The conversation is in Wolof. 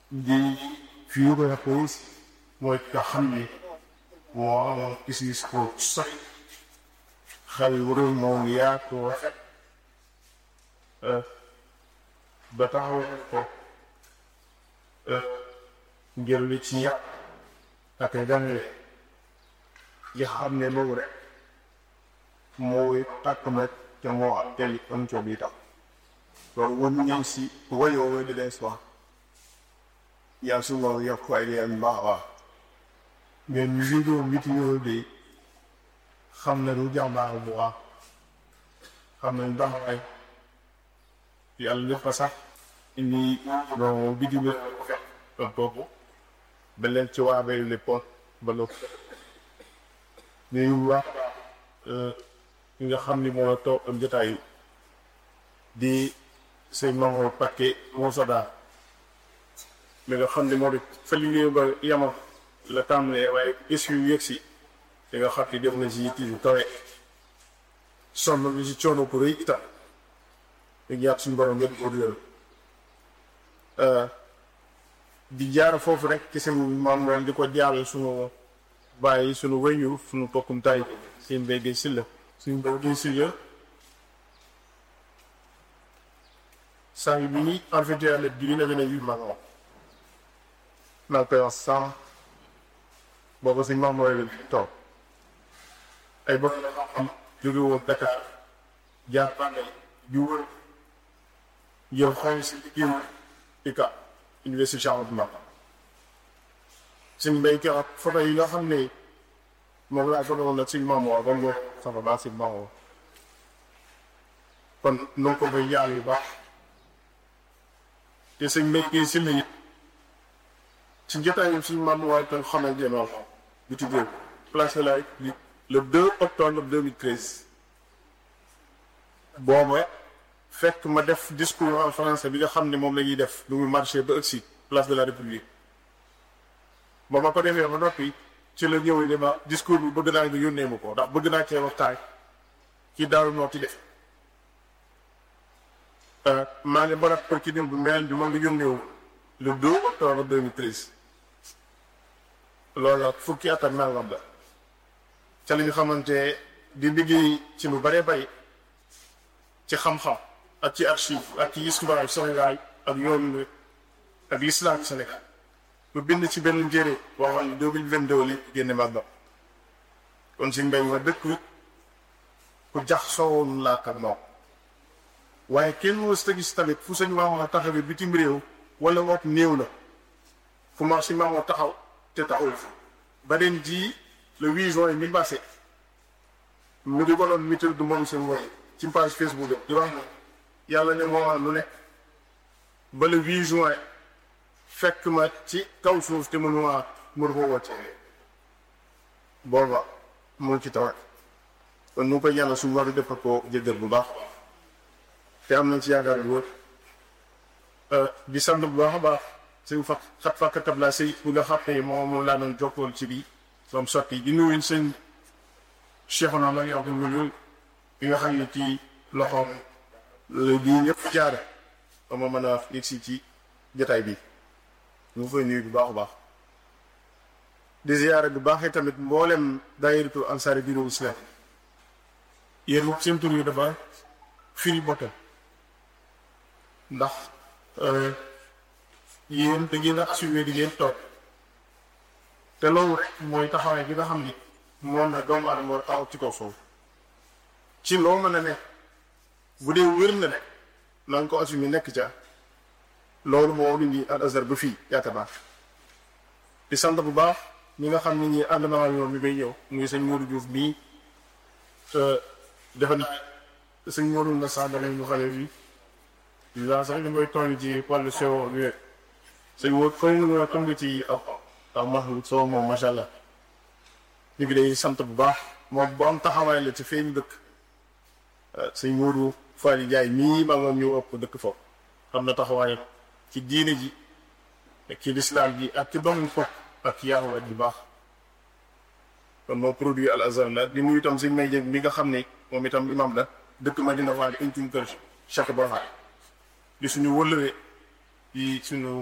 di führer Poos mooy nga xam ni moo amoon gis-gis ko sax xel wuréel moom yaatu rafet ba taxawal ko ngir li ci yàq ak jàngale yi xam ne loolu rek mooy tàkk nag te moo ak teli am co bi tax loolu won ñëw si wayoo way di leen soir yaa su loolu yokk ay leen baax baax mais ñu vidéo vidéo bi xam na lu jàmbaar bu baax xam nañ taxawaay yàlla def ko sax indi bon vidéo bi fekk boobu ba leen ci waa bay le pont ba lo ñuy wax ki nga xam ni moo toog am jotaay di sëñ Maodo Paqué moo sodaa mi nga xam ni moo di fa liggéey ba yama la tàmbalee waaye gis yu yëg si di nga xam ni def na si yitti yu kawe sonn bi si coono bu rëy itam di ñaat suñu borom ngeen ko réer di jaar foofu rek ci seen maam ren di ko jaaral suñu bàyyi suñu wéyu suñu bokkum tay seen mbéy gi si la suñu mbéy gi si la saa yu bi en fait yàlla bi na gën a yu mag naa koy wax sans boobu suñ maam mooy leen toog ay bokk am jóge woon Dakar jaar Bambey di wër yow xool si liggéey ICA université Cheikh Ahmadou Bamba suñ mbéy ki ak photo yi nga xam ne moom laa ko doon nag suñ maam woo ba mu sama baax suñ maam woo kon noo ko bay yàlla yu baax te suñ mbéy ki si la ci jotaayam suñu maam waaye tam xamal jënoon bi tuddee place de la République le 2 octobre 2013 booba fekk ma def discours en français bi nga xam ne moom la ñuy def lu muy marché ba ëgsi place de la République ba ma ko defee ba noppi ci la ñëwee ne ma discours bi bëgg naa nga yónnee ma ko ndax bëgg naa cee waxtaan ci Daaru Muxti def maa ngi barat pour ci démb mel bi moom nga yónnee wu le 2 octobre 2013 loolu ak fukki at ak nangam la ca li nga xamante di liggéey ci lu bare bay ci xam-xam ak ci archive ak ci histoire Sénégal ak yoon ak l'islam Sénégal mu bind ci benn njëre waxoon ne deux mille vingt deux li génne màggam kon si mbéy ma dëkk ku jax soowoon laa ak moom waaye kenn mos ta gis tamit fu sañ maamoon a taxawee bitim réew wala woot néew la fu ma si maamoon taxaw te taxul fa ba ren jii le 8 juin mi passé mu di ko doon mitir du moom seen woy ci page Facebook di wax na yàlla ne moo lu ne ba le 8 juin fekk ma ci kaw suuf te mënu ma mënu ko woote booba mu ci tawat kon nu ko yàlla su war def ko jëggal bu baax te am nañ ci yaakaar bu wër di sant bu baax a baax suñ fa xat fakkatab laa sëy bu nga xam ne moom laa doon jokkool ci bi som sotti di nuyu sëñ Cheikhouna la yow ñu bi nga xam ne ci loxoom bii ñëpp jaare ba ma mën a yegg si ci jotaay bi ñu fay nuyu bu baax a baax di ziyaare bu baax tamit mboolem daayiratu ansaari diinu islam yéen moom seen tur yi dafa firi botte ndax yéen da ngeen a assumer di ngeen toog te loolu rek mooy taxawaay bi nga xam ni moom la doomu aadama war taxaw ci kaw foofu ci loo mën a nekk bu dee wér na ne na nga ko assumer nekk ca loolu moo indi al azhar ba fii yaakaar naa di sant bu baax ñi nga xam ne ñi ànd naa ñoom mi bay ñëw muy sëñ Modou Diouf bii defe naa sëñ Modou na sax danañ ñu xale fii dinaa sax ñu koy tooñ ci wàllu sewo bi sëñ Modou xëy na tong ci aw aw Mahmoud Sow moom macha allah ñu ngi day sant bu baax moom bu am taxawaay la ci feeñ dëkk sëñ Modou Fally Ndiaye mii ma moom ñu ëpp dëkk foofu xam na taxawaay ci diine ji ak ci lislaam ji ak ci doomu foofu ak yaaw bu baax kon moo produit al azhar la di nuyu itam sëñ may jëg mi nga xam ne moom itam imam la dëkk Madina Fall uncum kër chaque ba di suñu wëllëre yi suñu